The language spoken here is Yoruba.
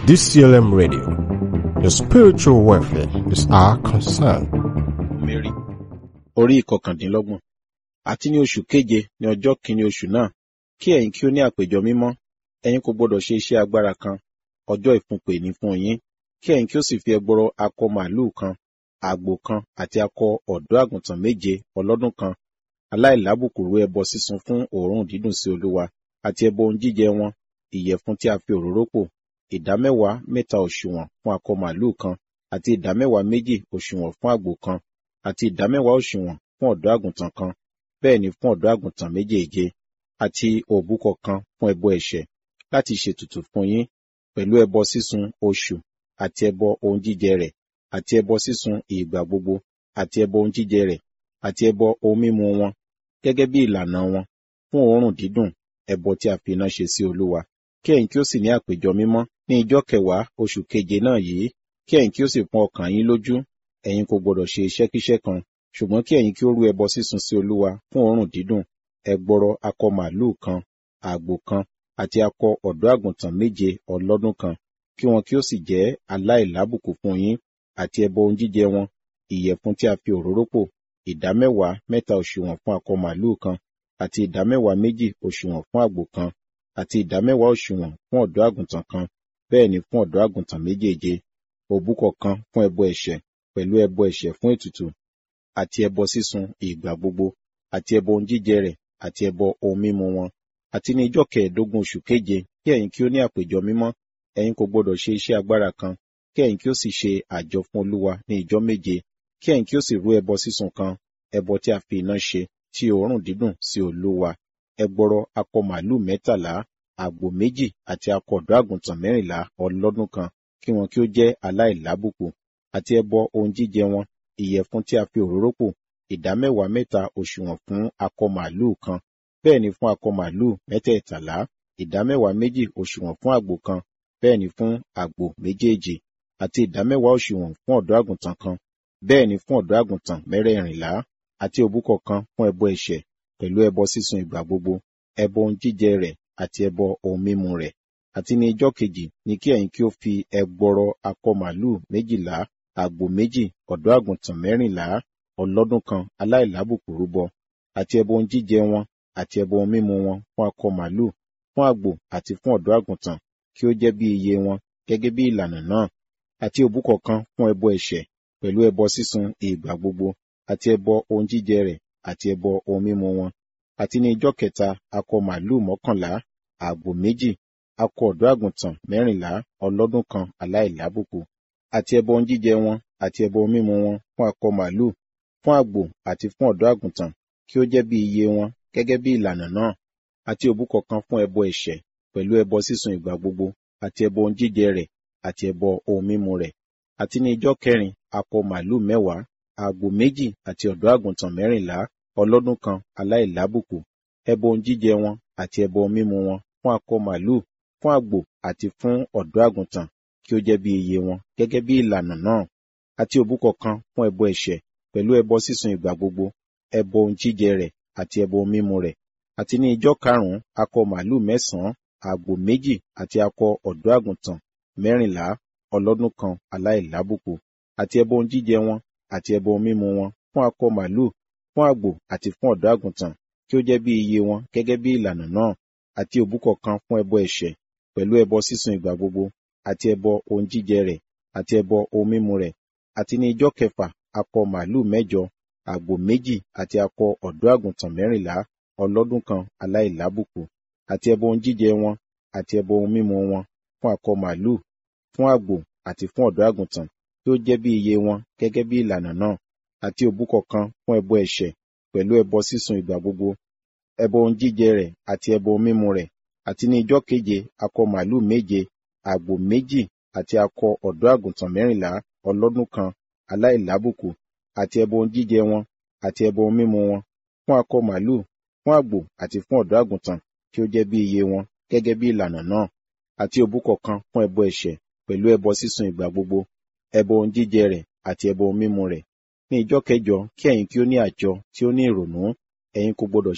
DCLM Radio. Your spiritual welfare is our concern. Mary orí ìkọkàndínlọ́gbọ̀n àti ní oṣù keje ní ọjọ́ kìíní oṣù náà kí ẹ̀yin kí ó ní àpéjọ mímọ́ ẹ̀yin kò gbọdọ̀ ṣe iṣẹ́ agbára kan ọjọ́ ìfúnpè ní fún yín kí ẹ̀yin kí ó sì fi ẹgbọrọ akọ màálù kan àgbò kan àti akọ ọ̀dọ́ àgùntàn méje ọlọ́dún kan aláìlábùkù rú ẹbọ sísun fún òórùn dídùn sí olúwa àti ẹbọ ohun jíjẹ wọn ìyẹ̀fun tí a fi òróró pò ìdámẹ́wàá mẹ́ta òṣùwọ̀n fún akọ màálù kan àti ìdámẹ́wàá méjì òṣùwọ̀n fún àgbò kan àti ìdámẹ́wàá òṣùwọ̀n fún ọ̀dọ́ àgùntàn kan bẹ́ẹ̀ ni fún ọ̀dọ́ àgùntàn méjèèje àti òbúkọ kan fún ẹbọ ẹ̀ṣẹ̀ láti ṣètùtù fún yín pẹ̀lú ẹbọ sísun oṣù àti ẹbọ ohun jíjẹ rẹ̀ àti ẹbọ sísun ìgbà gbogbo àti ẹbọ ohun jíjẹ rẹ̀ àti ẹbọ ohun mímu wọn gẹ́gẹ́ bí ìlànà wọn fún òórùn dídùn ẹbọ tí a fi iná ṣe sí olúwa kí ẹ̀yin kí ó sì ní àpéjọ mímọ́ ní ijọ́ kẹwàá oṣù keje náà yìí kí ẹ̀yin kí ó sì pọn ọkàn yín lójú ẹ̀yin kò gbọdọ̀ ṣe iṣẹ́kíṣẹ́ kan ṣùgbọ́n kí ẹ̀yin kí ó rú ẹbọ sísun sí olúwa fún òórùn dídùn ẹgbọrọ akọ màálù kan àgbò kan àti akọ ọ̀dọ́ àgùntàn méje ọlọ́dún kan kí wọn kí ó sì jẹ́ aláìlábùkù fún yín àti ẹbọ ohun jíjẹ wọn ìyẹ̀fun tí a fi òróró pò ìdámẹ́wàá mẹ́ta òṣùwọ̀n fún akọ màálù kan àti ìdámẹ́wàá méjì òṣùwọ̀n fún àgbò kan àti ìdámẹ́wàá òṣùwọ̀n fún ọ̀dọ́ àgùntàn kan bẹ́ẹ̀ ni fún ọ̀dọ́ àgùntàn méjèèje òbúkọ kan fún ẹbọ ẹ̀ṣẹ̀ pẹ̀lú ẹbọ ẹ̀ṣẹ̀ fún ètùtù àti ẹbọ sísun ìgbà gbogbo àti ẹbọ ohun jíjẹ rẹ̀ àti ẹbọ ohun mímu wọn àti ní ijọ́ kẹẹ̀ẹ́dógún oṣù keje kí ẹ̀yin kí ó ní àpéjọ mímọ́ ẹ̀yin kò gbọdọ̀ ṣe iṣẹ́ agbára kan kí ẹ̀yin kí ó sì ṣe àjọ fún olúwa ní ijọ́ méje kí ẹ̀yin kí ó sì rú ẹbọ sísun kan ẹbọ tí a fi iná ṣe tí òórùn dídùn sí olúwa ẹgbọrọ akọ màálù mẹ́tàlá àgbò méjì àti akọ ọ̀dọ́ àgùntàn mẹ́rìnlá ọlọ́dún kan kí wọn kí ó jẹ́ aláìlábùkù àti ẹbọ ohun jíjẹ wọn ìyẹ̀fun tí a fi òróró pò ìdámẹ́wàá mẹ́ta òṣùwọ̀n fún akọ màálù kan bẹ́ẹ̀ ni fún akọ màálù mẹ́tẹ̀ẹ̀tàlá ìdámẹ́wàá méjì òṣùwọ̀n fún àgbò kan bẹ́ẹ̀ ni fún àgbò méjèèjì àti ìdámẹ́wàá òṣùwọ̀n fún ọ̀dọ́ àgùntàn kan bẹ́ẹ̀ ni fún ọ̀dọ́ àgùntàn mẹ́rẹ̀ẹ̀rìnlá àti òbúkọ kan fún ẹbọ ẹ̀ṣẹ̀ pẹ̀lú ẹbọ sísun ìgbà gbogbo ẹbọ ohun jíjẹ rẹ̀ àti ẹbọ ohun mímu rẹ̀ àti ní ijọ́ kejì ni kí ẹ̀yin kí ó fi ẹgbọrọ akọ màálù méjìlá àgbò méjì ọ̀dọ́ àgùntàn mẹ́rìnlá ọlọ́dún kan aláìlábùkù rúbọ àti ẹbọ ohun jíjẹ wọn àti ẹbọ ohun mímu wọn fún akọ màálù fún àgbò àti fún ọ̀dọ́ àgùntàn kí ó jẹ́ bí iye wọn gẹ́gẹ́ bí ìlànà náà àti òbúkọ kan fún ẹbọ ẹ̀ṣẹ̀ pẹ̀lú ẹbọ sísun ìgbà gbogbo àti ẹbọ ohun jíjẹ rẹ̀ àti ẹbọ ohun mímu wọn àti ní ijọ́ kẹta akọ màálù mọ́kànlá àgbò méjì akọ ọ̀dọ́ àgùntàn mẹ́rìnlá ọlọ́dún kan aláìlábùkù àti ẹbọ ohun jíjẹ wọn àti ẹbọ ohun mímu wọn fún akọ màálù fún àgbò àti fún ọ̀dọ́ àgùntàn kí ó jẹ́ bí iye wọn gẹ́gẹ́ bí ìlànà náà àti òbúkọ kan fún ẹbọ ẹ̀ṣẹ̀ pẹ̀lú ẹbọ sísun ìgbà gbogbo àti ẹbọ ohun jíjẹ rẹ̀ àti ẹbọ ohun mímu rẹ̀ àti ní ijọ́ kẹrin akọ màálù mẹ́wàá àgbò méjì àti ọ̀dọ́ àgùntàn mẹ́rìnlá ọlọ́dún kan aláìlábùkù ẹbọ ohun jíjẹ wọn àti ẹbọ ohun mímu wọn fún akọ màálù fún àgbò àti fún ọ̀dọ́ àgùntàn kí ó jẹ́ bí iye wọn gẹ́gẹ́ bí ìlànà náà àti òbúkọ kan fún ẹbọ ẹ̀ṣẹ̀ pẹ̀lú ẹbọ sísun ìgbà gbogbo ẹbọ ohun jíjẹ rẹ̀ àti ẹbọ ohun mímu rẹ̀ àti ní ijọ́ karùn-ún akọ màálù mẹ́sàn-án àgbò méjì àti akọ ọ̀dọ́ àgùntàn mẹ́rìnlá ọlọ́dún kan aláìlábùkù àti ẹbọ ohun jíjẹ wọn àti ẹbọ ohun mímu wọn fún akọ màálù fún àgbò àti fún ọ̀dọ́ àgùntàn kí ó jẹ́ bí iye wọn gẹ́gẹ́ bí ìlànà náà àti òbúkọ kan fún ẹbọ ẹ̀ṣẹ̀ pẹ̀lú ẹbọ sísun ìgbà gbogbo àti ẹbọ ohun jíjẹ rẹ̀ àti ẹbọ ohun mímu rẹ̀ àti ní ijọ́ kẹfà akọ màálù mẹ́jọ àgbò méjì àti akọ ọ̀dọ́ àgùntàn mẹ́rìnlá ọlọ́dún kan aláìlábùkù àti ẹbọ ohun jíjẹ wọn àti ẹbọ ohun mímu wọn fún akọ màálù fún àgbò àti fún ọ̀dọ́ àgùntàn tí ó jẹ́ bí iye wọn gẹ́gẹ́ bí ìlànà náà àti òbúkọ kan fún ẹbọ ẹ̀ṣẹ̀ pẹ̀lú ẹbọ sísun ìgbà gbogbo ẹbọ ohun jíjẹ rẹ̀ àti ẹbọ ohun mímu rẹ̀ àti ní ijọ́ keje akọ màálù méje àgbò méjì àti akọ ọ̀dọ́ àgùntàn mẹ́rìnlá ọlọ́dún kan aláìlábùkù àti ẹbọ ohun jíjẹ wọn àti ẹbọ ohun mímu wọn fún akọ màálù fún àgbò àti fún ọ̀dọ́ àgùntàn kí ó jẹ́ bí iye wọn gẹ́gẹ́ bí ìlànà náà àti òbúkọ kan fún ẹbọ ẹ̀ṣẹ̀ pẹ̀lú ẹbọ sísun ìgbà gbogbo ẹbọ ohun jíjẹ rẹ̀ àti ẹbọ ohun mímu rẹ̀ ní ijọ́ kẹjọ kí ẹ̀yin kí ó ní àjọ tí ó ní ìrònú ẹ̀yin kò gbọdọ̀